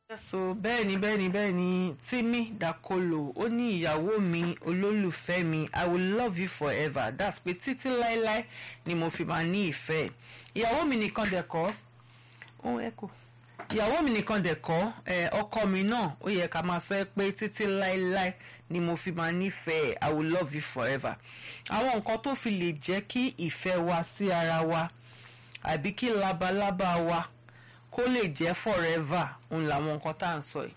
so bẹ́ẹ̀ ni bẹ́ẹ̀ ni bẹ́ẹ̀ ni Timi Dakolo ó ní ìyàwó mi olólùfẹ́ mi I will love you forever that's pé títí láéláé ni mo fi máa ní ìfẹ́ ìyàwó mi nìkan dẹ̀ kọ́ ó ẹ̀kọ́ ìyàwó mi nìkan dẹ̀ kọ́ ẹ ọkọ mi náà ó yẹ ká máa sọ pé títí láéláé ni mo fi máa nífẹ̀ẹ́ I will love you forever àwọn nǹkan tó fi lè jẹ́ kí ìfẹ́ wa sí ara wa àbí kí labalábá wa kó lè jẹ́ forever òun làwọn nǹkan tá à ń sọ yìí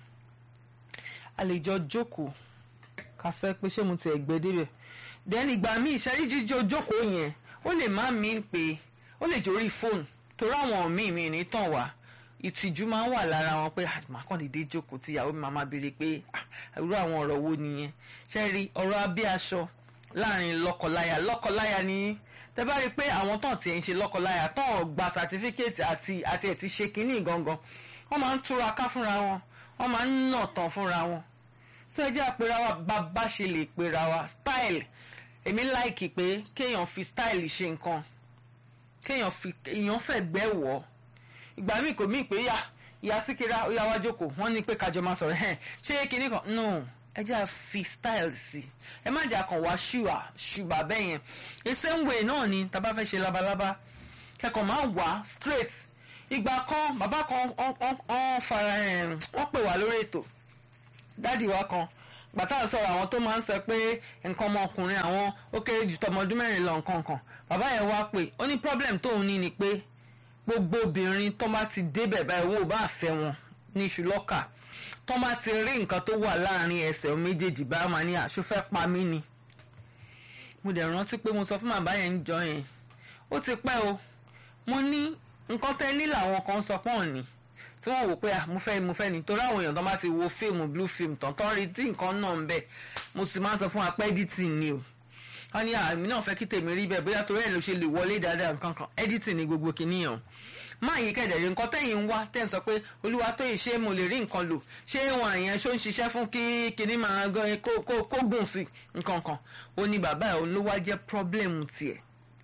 a lè jọ jókòó ká sọ pé ṣé mo ti ẹ̀gbẹ́ débẹ̀ then ìgbà míì ìṣẹ́rí jíjó jókòó yẹn ó lè má mí pé ó lè jórí fóònù torí àwọn míì mi ní tàn wá ìtìjú máa ń wà lára wọn pé àmàkàndínlé jókòó tí ìyàwó mi máa máa béèrè pé irú àwọn ọ̀rọ̀ wo nìyẹn ṣe rí ọ̀rọ̀ abẹ́ aṣọ láàrin lọ́kọláya lọ́kọláya ni tẹ́ bá rí i pé àwọn tán ti ń ṣe lọ́kọláya tán gba sàtífíkẹ́ẹ̀tì àti àti ẹ̀ ti ṣe kínní gangan wọ́n máa ń túra ká fúnra wọn wọ́n máa ń nà tán fúnra wọn sọ ẹ jẹ́ àpèrà wa bàbá ṣe lè pèrà wa style èmi láìkì pé kéèyàn fi style ṣe nǹkan kéèyàn fi èèyàn fẹ́ gbẹ́ wọ̀ ìgbà míì kò míì pé yá ìyá síkírá ó yá wá jókòó wọ́n ní pé kájọ máa sọ̀rọ̀ ẹ̀ ṣé kinní kan no ẹ jẹ́ à fi style sí ẹ má jẹ́ àkàn wá ṣùwà ṣùgbà bẹ́ẹ̀ yẹn the same way náà ni tá a bá fẹ́ ṣe labalábá kẹ́kọ̀ọ́ máa wá straight ìgbà kan bàbá kan wọ́n fara wọ́n pè wá lórí ètò dáàdì wa kan gbàtà sọ̀rọ̀ àwọn tó máa ń sọ pé nǹkan ọmọkùnrin àwọn ó kéré jù tọmọ ọdún mẹ́rin lọ nǹkan kan bàbá yẹn wá pé ó ní problem tóun ní ni pé gbogbo obìnrin tó bá ti débẹ̀ báyìí owó bá fẹ́ wọn ní iṣu lọ́kà tó bá ti rí nǹkan tó wà láàrin ẹsẹ̀ méjèèjì bá máa ní àṣọ fẹ́ pa mí ni. mo dẹ̀ rántí pé mo sọ fún bàbá yẹn ń jọ yẹn ó ti pẹ́ o mo ní nǹkan tẹ́ ní làwọn kan sọ pọ́n ni tí wọ́n wò pé à mo fẹ́ mo fẹ́ ni torí àwọn èèyàn tó bá ti wo fíìmù blue film tán tán rí tí nǹkan náà ń bẹ̀ mo sì máa ń sọ fún apẹ́ editing ni o wọ́n ní àmì náà fẹ́ kí tèmi rí bẹ́ẹ̀ bóyá torí ẹ̀ ló ṣe lè wọlé dáadáa nǹkan kan editing ni gbogbo kìnìyàn máa yí kẹ̀dẹ̀rẹ̀ nǹkan tẹ̀yìn ń wá tẹ̀ ń sọ pé olúwa tó yìí ṣé mo lè rí nǹkan lò ṣé wọn àyẹn ṣó ń ṣiṣẹ́ fún kí kinní máa kó gùn sí nǹkan kan ó ní bàbá ẹ̀ ló wá jẹ́ problem tiẹ̀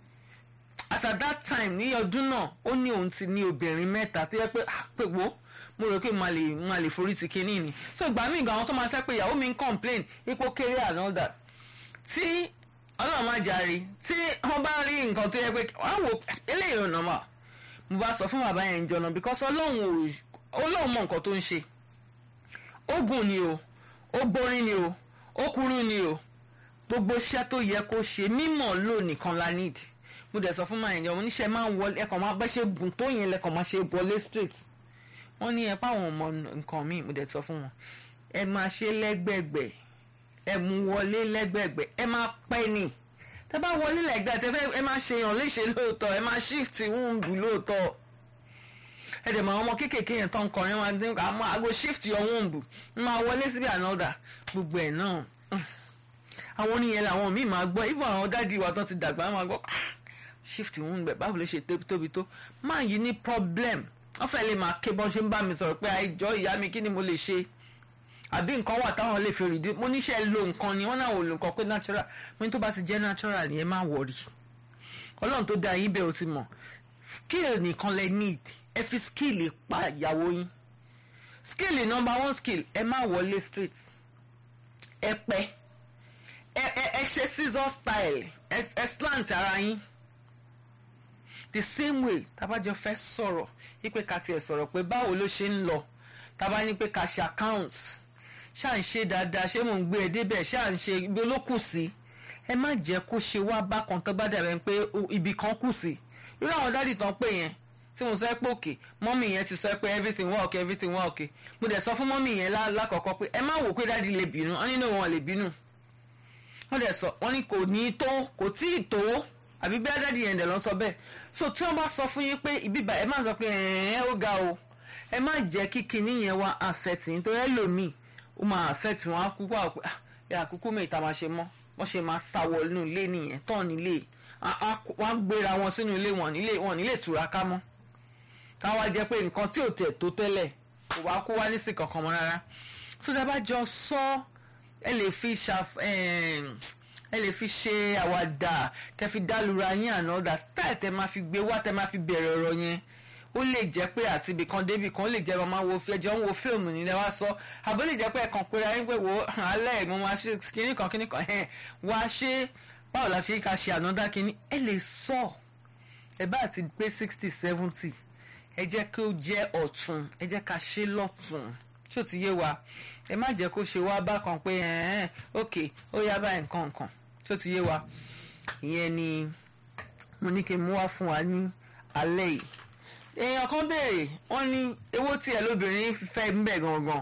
as at that time ní ọdún náà ó ní òun ti ní obìnrin mẹ́ta tó yẹ pé pé wo mo rò pé máa lè máa lè forí ti kinní ni so ìgbà míì gan àwọn tó máa sẹ́ pé ìyàwó mi ń complain ipò kéré and all that tí ọlọ́run má jàre tí wọ́n bá rí nǹkan tó yẹ pé wọ́n á wò eléyìí ò normal mo bá sọ fún bàbá yẹn jọ̀nà because ọlọ́run ọlọ́run mọ nǹkan tó ń ṣe ó gùn ni o ó borí ni o ó kúrú ni o gbogbo iṣẹ́ tó yẹ kó ṣe mímọ̀ lò nìkan la need mo dẹ̀ sọ fún màá yẹn mo níṣẹ́ máa ń wọlé ẹ̀kọ́ máa bẹ́ ṣe gùn tó yẹn lẹ́kọ̀ọ́ máa ṣe wọlé straight wọ́n ní ẹ páwọn ọmọ nǹkan míì mo dẹ̀ sọ fún wọn ẹ máa ṣe lẹ́gbẹ̀gbẹ̀ ẹ mú wọlé lẹ́gbẹ̀gbẹ̀ ẹ máa pẹ́ ni tẹ bá wọlé lẹ́gbẹ̀ẹ́ tẹ fẹ́ ẹ máa ṣe yàn léṣe lóòótọ́ ẹ máa shift wúńbù lóòótọ́ ẹ dẹ̀ mọ àwọn ọmọ kéékèèké yẹn tó ń kọrin wọn dín àmọ́ àgbo shift your wúńbù ń máa wọlé síbi ànádà gbogbo ẹ̀ náà àwọn oníyẹn làwọn míì máa gbọ́ even àwọn dádì wa tó ti dàgbà máa gbọ́ shift wúńbù báwo ló ṣe tóbi tó máa yí ní problem wọ́n fẹ́ lè máa ké bọ́n ṣe ń bá mi sọ̀rọ̀ pé àìjọ ìyá mi kí ni mo lè ṣe àbí nǹkan wà táwọn lè fi rìdí mo níṣẹ́ lo nǹkan ni wọ́n náà wò lo nǹkan pé natural mo ní tó bá ti jẹ́ natural ni ẹ má wọ̀rì ọlọ́run tó dá yín bẹ́ẹ̀ o ti mọ̀ skill nìkan lẹ need ẹ fi skill pa ìyàwó yín skill number one skill ẹ má wọlé straight ẹ pẹ́ ẹ ẹ ẹ ṣe scissor style ẹ ẹ slant ara yín the same way tábàjọ fẹ́ sọ̀rọ̀ wípé ká tiẹ̀ sọ̀rọ̀ pé báwo ló ṣe ń lọ tábà ní pé ká ṣe account ṣáà ń ṣe dáadáa ṣé mò ń gbé ẹ débẹ̀ ṣáà ń ṣe ibi olókù sí ẹ má jẹ́ kó ṣe wá bákan tó bá dàbẹ̀ pé ibì kan kù sí irú àwọn dádì tán pé yẹn tí mo sọ pé òkè mọ́mì yẹn ti sọ pé everything wà okay everything wà okay mo dẹ̀ sọ fún mọ́mì yẹn lákọ̀ọ́kọ́ pé ẹ má wò pé dádì lè bínú wọ́n nínú wọn lè bínú wọ́n dẹ̀ sọ wọ́n ní kò ní tó kò tí ì tó àbí bí dádì yẹn dẹ̀ lọ sọ bẹ́ẹ̀ so tí wọ́n bá sọ fún yín pé ibíbà ẹ má sọ pé ẹ̀ẹ́n ó ga o ẹ má jẹ́ kí kinní yẹn wá affect yín tó yẹ lòmíì ó máa affect wọn á kúkú àwọn pé àkúkú mi ìta máa ṣe mọ́ wọ́n ṣe máa sáwọ inú ilé nìyẹn tán nílé wọ́n á gbéra wọn sínú ilé wọn nílé wọn nílé ìtura ká mọ́ káwá jẹ́ pé nǹkan tí ò tẹ̀ tó tẹ́lẹ̀ kò wá kó wá nísì kankan mọ́ rárá tó dábàá jọ sọ ẹ lè fi ṣàf ẹ lè fi ṣe àwàdà kẹ́ fi dálura yín àná ọ̀dà style tẹ́ máa fi gbé wá tẹ́ máa fi bẹ̀rẹ̀ ọ̀rọ̀ yẹn ó lè jẹ́ pé àti ibì kan débì kan ó lè jẹ́ màmá wo fi ẹjọ́ ń wo fíìmù nílẹ̀ wá sọ àbó lè jẹ́ pé ẹ̀kan pé ayé pé wo alẹ́ mo máa ṣe kíní kan kíní kan ẹ̀ wá ṣe báwo la ṣe ká ṣe ànádá kíní ẹ lè sọ ẹ bá ti pé sixty seventy ẹ jẹ́ kí ó jẹ́ ọ̀tún ẹ jẹ́ ká ṣe lọ́tún tí ó ti yé wa ẹ má jẹ́ kó ṣe wá bákan pé ẹ̀ẹ́n ok ó yá báyìí nǹkan nǹkan tí ó ti yé wa ìyẹn ni mo ní kí n mú wá fún wa ní alẹ́ yìí èèyàn kan béèrè wọ́n ní ewó tí ẹ lóbìnrin fẹ́ ń bẹ̀ gangan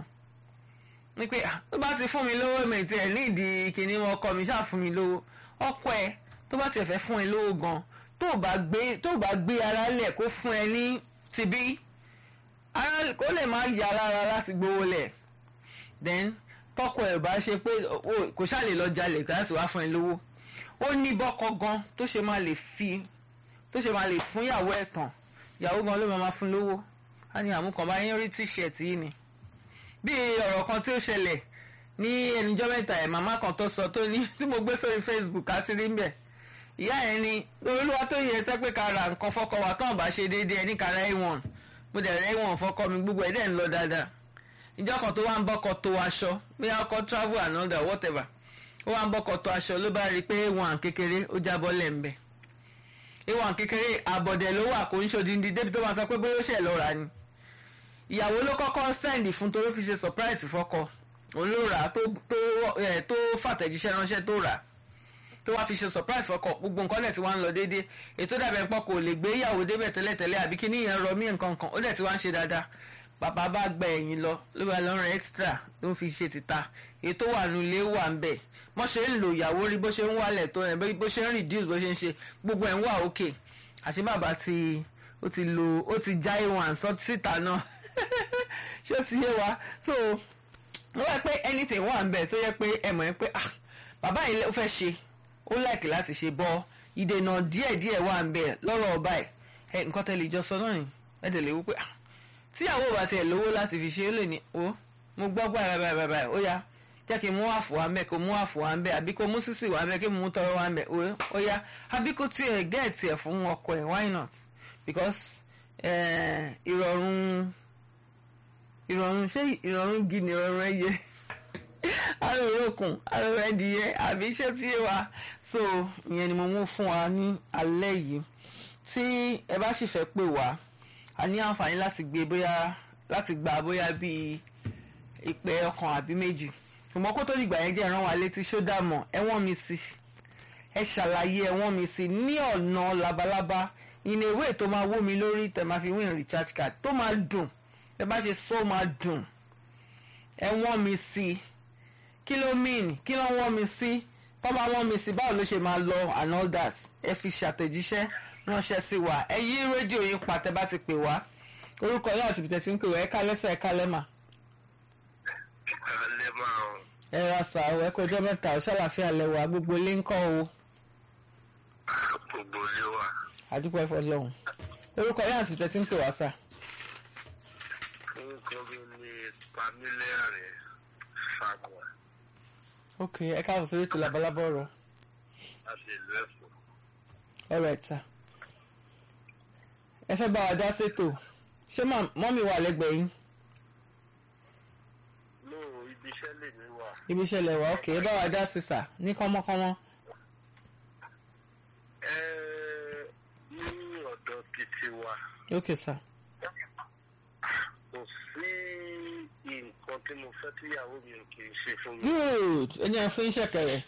ní pé tó bá ti fún mi lówó mi tiẹ̀ ní ìdí kìíní ọkọ mi ṣáà fún mi lówó ọkọ ẹ tó bá tiẹ̀ fẹ́ fún ẹ lówó gan tó bá gbé tó bá gbé ara lẹ̀ kó fún ẹ ní tibí ara kó lè má yà lára láti gbowó lẹ̀ then tọkọ ẹ bá ṣe pé kò ṣáà lè lọ jalè láti wá fún ẹ lówó ó ní bọ́kọ gan tó ṣe máa lè fi tó ṣe máa lè fún ìyàwó ẹ̀ tán ìyàwó gan ló máa ma fún lówó á ní àmúkan bá yín rí tíṣẹ̀tì yìí ni bí ọ̀rọ̀ kan tí ó ṣẹlẹ̀ ní ẹnìjọ́ mẹ́ta ẹ̀ màmá kan tó sọ tó ní tí mo gbé sórí Facebook àti rí mbẹ̀ ìyá ẹ̀ ni olúwa tó yẹ ẹsẹ́ pé ká ra nǹkan fọ́kọ wa tán bá ṣe déédéé ní ká ra ẹ̀wọ̀n mo dẹ̀ rẹ́ ẹ̀wọ̀n fọ́kọ mi gbogbo ẹ̀ dẹ̀ ń lọ dáadáa ìjọ kan tó wá ń bọ́kọ tó aṣọ bí ọkọ travel and all that whatever ó wá ń bọ́kọ tó aṣọ ló bá rí i pé ẹ̀wọ̀n kékeré ó jábọ́ lẹ́ńbẹ̀ ẹ̀wọ̀n kékeré àbọ̀dẹ̀ ló wà kò ń ṣòdìndín débi tó máa sọ pé bóyá ó ṣẹ̀ lọ́ra ni ìyàwó ló kọ́kọ́ sẹ́ndì fún torí fi ṣe surprise fọ́kọ òun ló rà á tó tó fàtẹ̀jíṣẹ́ ránṣẹ́ tó rà á tó wá fi ṣe surprise fọ́kọ gbogbo nǹkan dẹ̀ tí wọ́n ń lọ déédéé ètò dàbẹ̀ pọ̀ kò lè gbé ìyàwó débẹ̀ tẹ́lẹ̀tẹ́lẹ̀ àbí kí níyẹn rọ mí nǹkan kan ó dẹ̀ tí wọ́n ń ṣe dáadáa bàbá bá gba ẹ̀yìn lọ ló bá lọ rẹ extra ló fi ṣe tìta ètò wà nù ilé wà ń bẹ̀ wọ́n ṣe ń lo ìyàwó rí bó ṣe ń wálẹ̀ tó rẹ̀ bó ṣe ń reduce bó ṣe ń ṣe gbogbo ẹ̀ ń wà òkè àti bàbá ti ó ti lo ó ti já ìwọ̀n àǹsọ́ síta náà ṣé ó ti yé wa so wọ́n wá pé anything wà ń bẹ̀ tó yẹ pé ẹ mọ̀ ẹ́ pé ah bàbá yìí ó fẹ́ ṣe ó láìkì láti ṣe bọ́ ìdènà díẹ̀díẹ̀ wà ń bẹ̀ lọ́rọ̀ ọba ẹ̀ nǹkan tẹ́lẹ̀ ìjọ sọ náà ni ẹ̀ dẹ̀ lè wí pé ah tíyàwó bá tiẹ̀ lówó láti fi ṣe é lè ní o mo gbọ́ gbà báyìí báyìí ó yá jẹ́ kí n mú àfò wá ń bẹ̀ kó mú àfò wá ń bẹ̀ àbí kó mú sísì wá ń bẹ̀ kí n mú tọrọ wá ń bẹ̀ ó yá àbí kó tiẹ̀ gẹ́ẹ̀tì ẹ̀ fún ọkọ ẹ̀ why not because ìrọ̀rùn ìrọ̀rùn ṣé ìrọ̀rùn gi ni ìrọ̀rùn ẹyẹ arórokùn aróró ẹdìyẹ àbí iṣẹ́ tí yé wa so ìyẹn ni mo mú fún wa ní alẹ́ yìí tí ẹ bá sì fẹ́ pè wá a ní àǹfààní láti gbé bóyá láti gba bóyá bíi ìpè ọkàn àbí méjì ṣùgbọ́n kó tó dìgbà yẹn jẹ́ ìran wa létí ṣódà mọ̀ ẹ̀wọ̀n mi sí ẹ ṣàlàyé ẹ̀wọ̀n mi sí ní ọ̀nà labalábá ìní ewé tó máa wó mi lórí tẹ̀ máa fi win recharge card tó máa dùn ẹ bá ṣe sọ máa dùn ẹ̀wọ̀n mi sí kí ló mean kí ló wọ́n mi sí tó bá wọ́n mi sí báwo ló ṣe máa lọ and all that ẹ fi ṣàtẹ̀jíṣẹ́ ránṣẹ́ sí wa ẹ yí rédíò yín pa tẹ́ bá ti pè wá orúkọ yóò àti bìtẹ̀ tí ń pè wá ẹ ká lẹ́sẹ̀ ẹ ká lẹ́mà. ẹ ra sà ó ẹ kọjọ́ mẹ́ta ó ṣàlàfíà lẹ́wà gbogbo ilé ń kọ́ o. gbogbo ilé wa. àdúpọ̀ ẹ̀fọ́ lọ́hùn orúkọ yóò àti bìtẹ̀ tí ń pè wá sà. orúkọ mi ni pamílẹ́rìn fagua ok ẹ káàbọ̀ sórí ètò labalábọ̀ ọ̀rọ̀ láti ìlú ẹ̀fọ́. all right sir ẹ fẹ́ bá wa dá sétò ṣé mọ́mí wà lẹ́gbẹ̀ẹ́ yín no ibi iṣẹ́ lè mi wà. ibi iṣẹ́ lẹ̀ wá ok ẹ bá wa dá sí sà ní kánmọ́kánmọ́ ẹ ní ọ̀dọ̀ títí wa ok sir kò sí nǹkan tí mo fẹ́ tíyàwó mi ò kì í ṣe fún mi. good ẹ jẹ́ fún iṣẹ́ kẹrẹ̀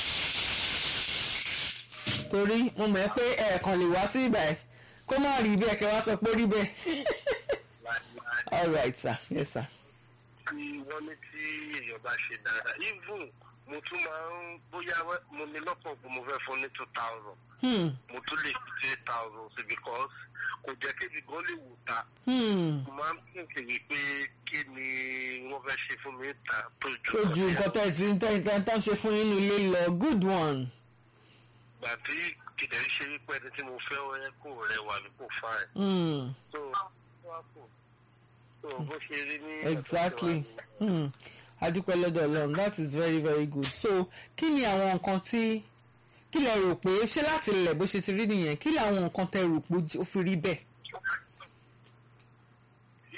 torí mo mọ̀ ẹ́ pé ẹ̀ẹ̀kan lè wá sí ibà ẹ̀ kó má rí bẹ́ẹ̀ kẹ́ wá sọ pé ó rí bẹ́ẹ̀ Láíláí. all right sir yes sir tí wọ́n ní tí èèyàn bá ṣe dáadáa even mo tún máa ń bóyá wẹ́- mo ní lọ́pọ̀ pé mo fẹ́ fún ní two thousand hmm mo tún lè fi three thousand sí because kò jẹ́ kébi gan lè wò ta hmm mo máa ń tẹ̀sí wípé kí ni wọ́n fẹ́ ṣe fún mi ta tó ju tó ju nǹkan tẹ́ ẹ ti ń tẹ́ ẹ tán ṣe fún yín nílé lọ good one gbà tí kìdẹ̀ ṣe wípé ẹni tí mo fẹ́ wẹ́ kò rẹwà ní kò fáìn hmm so wá kò so bó ṣe rí ní exactly hmm adúpẹ́ lọ́dọ̀ ọlọ́run that is very very good so kí ni àwọn nǹkan tí kí lẹ rò pé ṣé láti lẹ̀ bó ṣe ti rí nìyẹn kí làwọn nǹkan tẹ rò pé ó fi rí bẹ́ẹ̀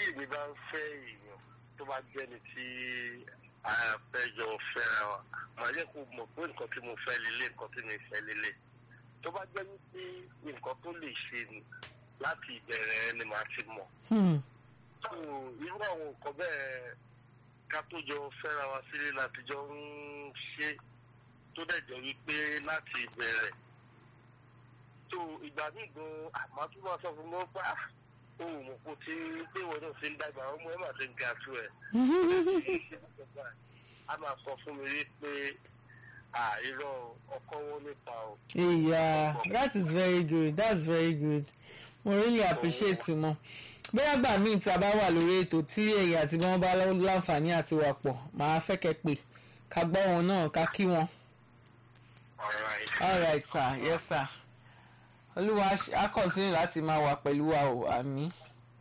tí èmi bá ń fẹ́ èèyàn tó bá jẹ́ni tí àfẹ́jọ fẹ́ra wa màá jẹ́ kó mọ̀ pé nǹkan tí mo fẹ́ lélẹ̀ nǹkan tí mi fẹ́ lélẹ̀ tó bá jẹ́ wípé nǹkan tó lè ṣe ni láti ìbẹ̀rẹ̀ ni màá ti mọ̀ Hmm. so irú àwọn nǹkan bẹ́ẹ̀ ká tó jọ fẹ́ra wa sílé láti jọ ń ṣe tó dẹ̀ jẹ́ wípé láti ìbẹ̀rẹ̀ so ìgbà míì gan àmọ́ tó máa sọ fún mi pé ah ohun mọ̀ kó tí pé ìwọ náà ti ń dàgbà ọmọ ẹ̀ máa ti ń ga tó ẹ̀ a máa sọ fún mi rí pé àìrọ̀ ọkọ wọn nípa o. Yeah, that is very good. That's very good. Mo really appreciate you mọ. Bóyá gbà míì tí a bá wà lórí ètò tí èyí àti bí wọ́n bá láǹfààní àti wà pọ̀, màá fẹ́ kẹ́ pè ká gbọ́ wọn náà ká kí wọn. Alright. All right sir, yes sir. Olúwa á continue láti máa wà pẹ̀lú wa o, àmì.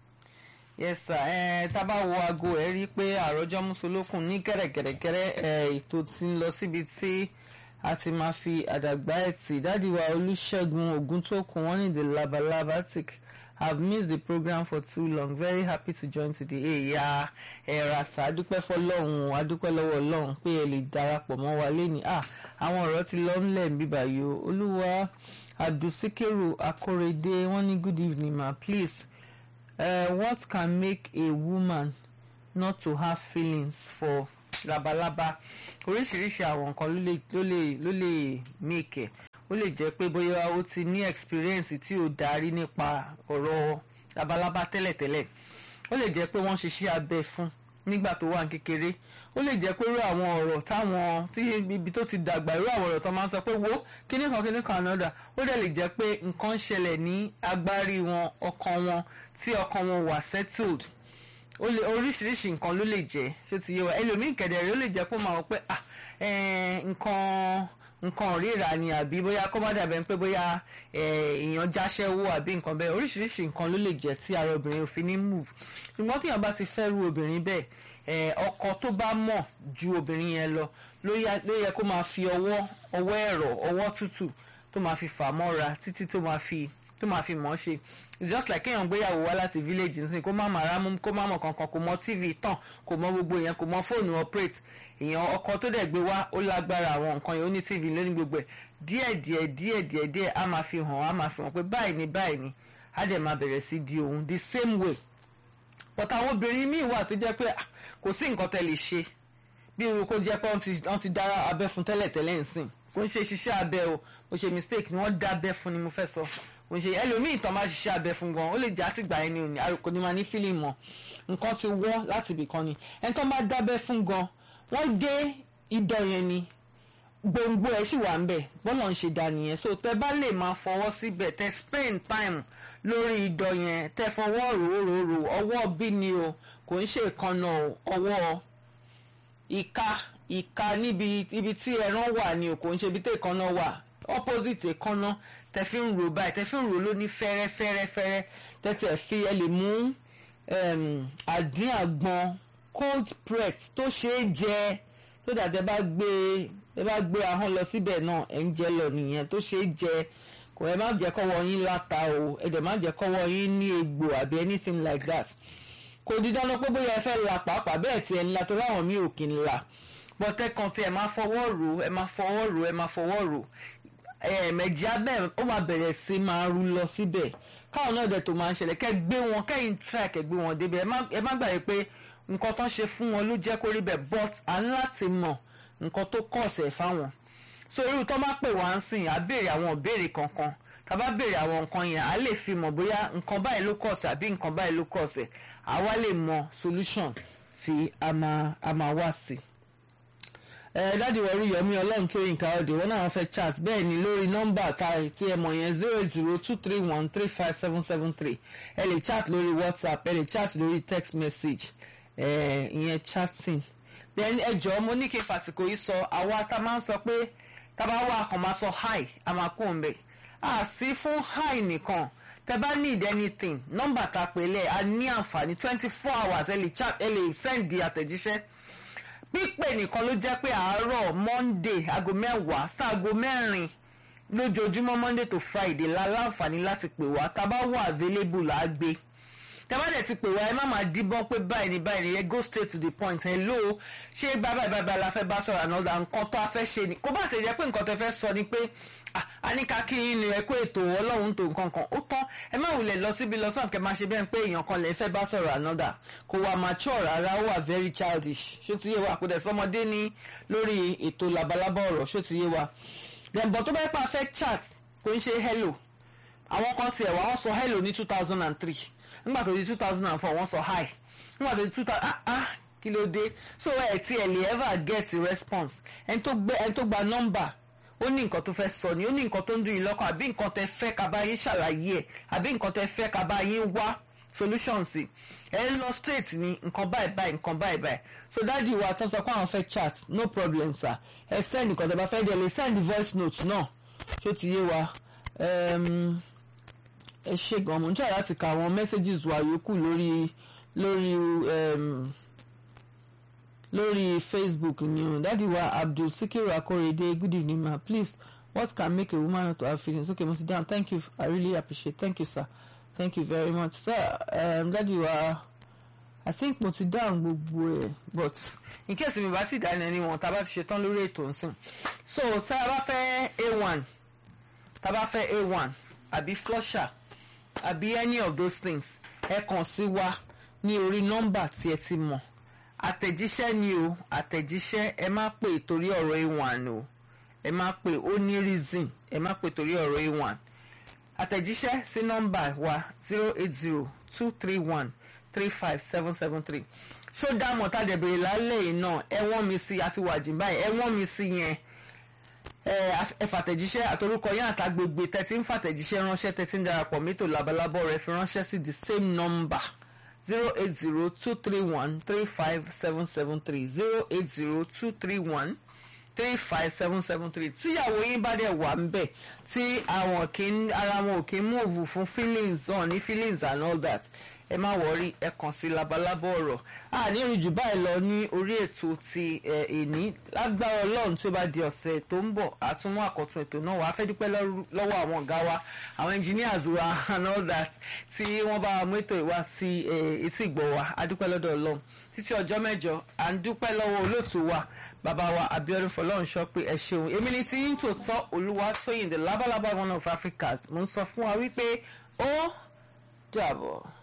Yes sir, ẹ tá a bá wo aago ẹ rí i pé àròjọ Mùsùlùkùn ní gẹ̀rẹ́gẹ̀rẹ́gẹ̀rẹ́ ẹ ètò ti ń lọ síbi tí a ti máa fi àdàgbà ẹtì dádìwà Olúṣẹ́gun Ògúntókun wọ́n ní the labalabatic have missed the program for too long very happy to join today èèyà ẹ̀ràṣà adúpẹ́ fọlọ́run adúpẹ́ lọ́wọ́ ọlọ́run pé ẹ lè darapọ̀ mọ́ wa lẹ́ni ah àwọn ọ̀rọ̀ ti lọ ńlẹ̀ ń bíbà yìí o olúwa abdulsikiru akorede wọ́n ní good evening ma please uh, what can make a woman not to have feelings for labalábá oríṣiríṣi àwọn nǹkan ló lè ló lè ló lè make ẹ̀ ó lè jẹ́ pé bóyá ó ti ní experience tí ó darí nípa ọ̀rọ̀ labalábá tẹ́lẹ̀tẹ́lẹ̀ ó lè jẹ́ pé wọ́n ṣiṣẹ́ abẹ fún nígbà tó wà ní kékeré ó lè jẹ́ pé irú àwọn ọ̀rọ̀ táwọn tí ibi tó ti dàgbà irú àwọn ọ̀rọ̀ tó máa ń sọ pé wo kíní kan kíní kan another ó dẹ̀ lè jẹ́ pé nǹkan ń ṣẹlẹ̀ ní agbárí wọn ọkàn wọn tí ọkàn wọn wà settled ó lè oríṣiríṣi nǹkan ló lè jẹ́ ṣé ti yé wa ẹlòmíì kẹ̀dẹ̀rẹ́ ó lè jẹ́ pé ó máa wọ pé ah eh, nǹkan nǹkan ríra ni àbí bóyá kó má dàbẹ̀ pé bóyá èèyàn jáṣẹ́wó àbí nǹkan bẹ́ẹ̀ oríṣiríṣi nǹkan ló lè jẹ́ tí ara obìnrin ò fi ní move ṣùgbọ́n tíyàn bá ti fẹ́ ru obìnrin bẹ́ẹ̀ eh, ọkọ tó bá mọ̀ ju obìnrin yẹn lọ ló yá- ló yẹ kó máa fi ọwọ́ ọwọ́ ẹ̀rọ ọwọ́ tútù tó máa fi fà mọ́ra títí tó máa fi tó máa fi mọ̀ ọ́ ṣe it's just like kéèyàn gbéyàwó wá láti village nsìn kó má máa rámú kó má mọ̀ kankan kò mọ tv tàn kò mọ gbogbo yẹn kò mọ fóònù operate èèyàn ọkọ tó dẹ̀ gbé wá ó lágbára àwọn nǹkan yẹn ó ní tv lónìí gbogbo ẹ̀ díẹ̀ díẹ̀ díẹ̀ díẹ̀ díẹ̀ á máa fi hàn á máa fi hàn pé báyìí ni báyìí ni á dẹ̀ máa bẹ̀rẹ̀ sí di òun the same way but àwọn obìnrin míì wà tó jẹ́ pé ah, kò sí nǹkan tẹ́ lè ṣe bí irú kó jẹ́ pé wọ́n ti wọ́n ti dára abẹ́ fún tẹ́lẹ̀ tẹ́lẹ̀ ń sìn kò ń ṣe ṣiṣẹ́ abẹ o kò ṣe mistake ni wọ́n dá abẹ́ fún ni mo fẹ́ sọ kò ń ṣe ẹlòmíì tán bá ṣiṣẹ́ abẹ fún gan ó lè jẹ́ àtìgbà yẹn ni òní àròkò ni máa ní fílì mọ̀ nǹkan ti wọ́ láti ibì kan ni ẹni tó máa dábẹ́ fún gan wọ́n dé idọ̀ yẹn ni gbòǹgbò ẹ̀ sì wà ń bẹ̀ bọ́lá ń ṣe dá nìyẹn so tẹ bá lè máa fọwọ́ síbẹ̀ tẹ spend time lórí idọ̀ yẹn tẹ fọwọ́ ròóròrò ọwọ́ bí ni o kò ń ṣe ìkànnà o ọwọ́ ìka ìka níbi ibi tí ẹran wà ni o kò ń ṣe ibi tí ìkànnà wà opposite ìkànnà tẹ fi ń rò báyìí tẹ fi ń rò ló ní fẹ́rẹ́fẹ́rẹ́fẹ́rẹ́ tẹ tẹ fi ẹ lè mú um, àdín àgbọn cold press tó ṣeé jẹ tó dà tẹ bá gbé ẹ bá gbé ahọ́n lọ síbẹ̀ náà ẹ̀ ń jẹ lọ nìyẹn tó ṣeé jẹ kò ẹ má jẹ́ kọ́wọ́ yín láta o ẹ dẹ̀ má jẹ́ kọ́wọ́ yín ní egbò àbí anything like that kò di dandan pé bóyá ẹ fẹ́ la pàápàá bẹ́ẹ̀ tí ẹ ń la torí àwọn mi ò kì í la bọ́tẹ́ kan tí ẹ máa fọwọ́ rò ẹ máa fọwọ́ rò ẹ máa fọwọ́ rò ẹ̀ẹ̀mẹ̀jì abẹ́ ó máa bẹ̀rẹ̀ sí máa rú lọ síbẹ̀ káwọn náà dẹ̀ tó máa ń ṣẹlẹ̀ kẹ́ gbé wọn kẹ́yìn try kẹ́ gbé wọn débẹ̀ ẹ má- ẹ má gbàgbé pé nǹkan tó ń ṣe fún wọn ló jẹ́ kó rí bẹ́ẹ̀ but à ń láti mọ̀ nǹkan tó kọ̀ ọ̀sẹ̀ fáwọn so irú tó bá pè wá ń sìn á béèrè àwọn ìbéèrè kankan tá a bá béèrè àwọn nǹkan yẹn á lè fi mọ̀ bóyá nǹkan báyìí ló kọ̀ ọ̀sẹ̀ àbí nǹkan báyìí ló kọ̀ ọ̀sẹ̀ àwa lè mọ solution tí a máa a máa wá sí ẹ dáàdi wọrí yọmí ọlọ́run tó yín káwọ́dé wọn náà fẹ́ chat bẹ́ẹ̀ ni lórí nọ́mbà ta tí ẹ mọ̀ yẹn zero eight zero two three one three five seven seven three ẹ lè chat lórí whatsapp ẹ lè chat lórí text message ẹ ìyẹn chatting then ẹ jọ̀ọ́ mo ní kí n fàsìkò yìí sọ àwa tá a máa ń sọ pé tá a bá wà kàn máa sọ hi a máa kó ń bẹ̀ à sí fún hi nìkan tẹ bá need anything nọ́mbà tá a pè lẹ̀ a ní àǹfààní twenty four hours ẹ lè chat ẹ lè send di àtẹ̀jíṣẹ́ pípè nìkan ló jẹ́ pé àárọ̀ monday aago mẹ́wàá sáago mẹ́rin lójoojúmọ́ monday to friday la láǹfààní láti pè wá tá a bá wà available là á gbé tẹ́wọ́dẹ̀ ti pè wá ẹ má máa díbọ́n pé báyìí ni báyìí ni ẹ go straight to the point hello ṣé bábà bábà la fẹ́ bá sọ̀rọ̀ àná ọ̀dà nǹkan tó a fẹ́ ṣe ni kó bá ṣe jẹ́ pé nǹkan tó fẹ́ sọ ni pé a ní ká kí yín ni ẹ kó ètò ọlọ́run tó nǹkan kan ó tán ẹ má wulẹ̀ lọ síbi lọ sọ̀n kẹ́ máa ṣe bẹ́ẹ̀ pé èèyàn kan lè fẹ́ bá sọ̀rọ̀ ànádà kò wà mature rárá ó wà very childish ṣó ti yé wa kò dẹ̀ sọmọdé ní lórí ètò labalábá ọ̀rọ̀ ṣó ti yé wa dẹ̀mbọ̀ tó bá yẹ pé a fẹ́ chat kò ń ṣe hello àwọn kan tiẹ̀ wá wọ́n sọ hello ní two thousand and three nígbà tó di two thousand and four wọ́n sọ hi nígbà tó di two thousand ah ah kí ló dé so ẹ ti ẹ lè ever get a response ẹni tó gbé ẹni tó gba nọ́mbà ó ní nǹkan tó fẹ́ sọ ni ó ní nǹkan tó ń dùn yín lọ́kàn àbí nǹkan tẹ fẹ́ ká bá yín ṣàlàyé ẹ̀ àbí nǹkan tẹ fẹ́ ká bá yín wá solution sí ẹ lọ straight ni nǹkan báyìí báyìí nǹkan báyìí báyìí so dáàdi wa tó sọ pé àwọn fẹ́ chat no problem sir ẹ send nǹkan tó bá fẹ́ dẹ̀ lè send voice note náà ṣó ti yé wa ẹ ṣe gan mo ń try láti ka àwọn messages wa yòókù lórí lórí um, lórí facebook ni o dadi wa abdul sikiru akorede good evening ma please what can make a woman not to have feelings okay mo ti down thank you i really appreciate thank you sir thank you very much sir um, dadi wa i think mo ti down gbogbo ẹ but in case mi bá sì dá ẹni wọn tá a bá ti ṣetán lórí ètò nsìn so tá a bá fẹ́ a1 tá a bá fẹ́ a1 àbí flusher àbí any of those things ẹ kàn sí wa ní orí nọ́mbà tí ẹ ti mọ̀ àtẹ̀jíṣẹ́ ni o àtẹ̀jíṣẹ́ ẹ má pè torí ọ̀rọ̀ a1 o ẹ má pè ó ní reason ẹ má pè torí ọ̀rọ̀ a1 àtẹ̀jíṣẹ́ sí nọ́mbà wa zero eight zero two three one three five seven seven three ṣó dámọ̀ tá a dẹ̀ bèrè lálẹ́ yìí náà ẹ wọ́n mi sí àti wàjì báyìí ẹ wọ́n mi sí yẹn ẹ fàtẹ̀jíṣẹ́ àtorúkọ yẹn àtàgbègbè tẹ́tí ń fàtẹ̀jíṣẹ́ ránṣẹ́ tẹ́tí ń darapọ̀ mẹ́tò labalábọ̀ rẹ fi ránṣẹ́ sí the same number zero eight zero two three one three five seven seven three zero eight zero two three one three five seven seven three tíyàwó yín bá dẹ̀ wà ń bẹ̀ tí àwọn kì í ara wọn ò kì í move fún feelings on ní feelings and all that ẹ má wọrí ẹ kàn sí labalábọ ọ̀rọ̀ a ní ìrìn jù báyìí lọ ní orí ètò ti èní lágbára Ọlọ́run tí ó bá di ọ̀sẹ̀ tó ń bọ̀ àtúnmú àkọtun ètò náà wàá fẹ́ dúpẹ́ lọ́wọ́ àwọn ọ̀gá wa àwọn engineers wa and all that tí wọ́n bá wa mú ètò ìwá sí etí ìgbọ̀ wa a dúpẹ́ lọ́dọ̀ Ọlọ́run títí ọjọ́ mẹ́jọ à ń dúpẹ́ lọ́wọ́ olóòtú wa bàbá wa Abíọ́dún Fọlọ́runṣọ́ pé ẹ ṣeun èmi ni tí yín tòótọ́ Olúwatóyìn the labalábá one of Africa mo ń sọ fún wa wípé ó dàbọ̀.